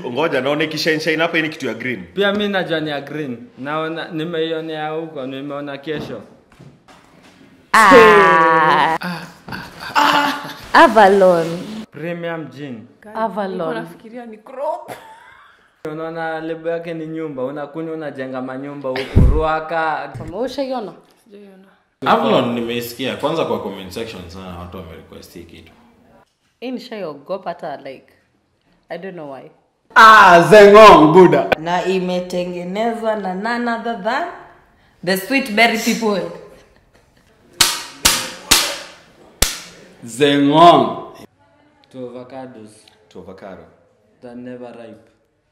ngoja naona ikishainshine hapa hii ni kitu ya green pia mi najua ni ya green naona nimeionea huko nimeona kesho Ah. Avalon. premium gin Avalon. nafikiria ni crop unaona lebo yake ni nyumba unakunywa unajenga manyumba huku ruaka Ushaiona? sijaiona Avalon nimeisikia kwanza kwa comment section sana watu wamerequest hii kitu. Hii nishaiogopa hata like I don't know why. Ah, Zengong Buddha. na imetengenezwa na none other than the sweet berry people Zengong. to avocados to avocado that never ripe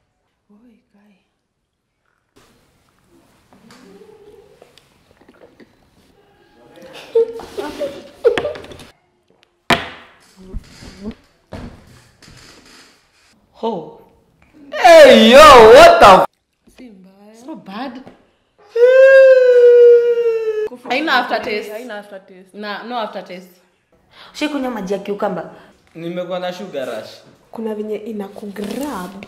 ho Hey yo, what the f- It's not bad. haina aftertaste haina aftertaste na no aftertaste Ushaikunywa maji ya kiukamba? nimekuwa na sugar rush kuna venye inakugrab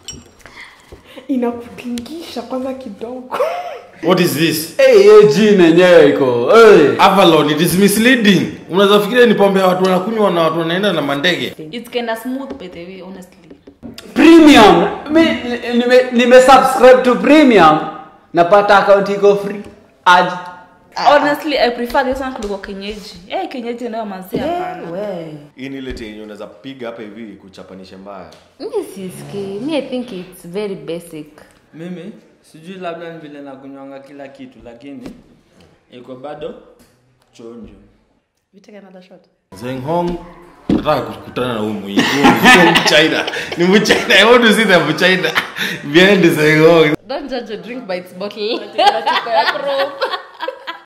inakutingisha kwanza kidogo What is this? Hey, hiyo jina yenyewe iko. Hey. Avalon it is misleading. Unaweza fikiria ni pombe ya watu wanakunywa na watu wanaenda na mandege. it's kinda smooth by the way honestly Premium. Mi nime, nime subscribe to premium. Napata account iko free. Aje. honestly i prefer this one kuliko kienyeji eh kienyeji nayo mazia hapana hii ni ile yenye unaweza piga hapa hivi kuchapanisha mbaya Mi sisikii. Mi I think it's very basic. mimi sijui labda ni vile nakunywanga kila kitu lakini iko bado chonjo we take another shot Zeng Hong nataka kukutana na huyu mwingi. Huyu ni China. Ni Mchina. I want to see the Mchina behind Zeng Hong. Don't judge a drink by its bottle. Chupa ya crop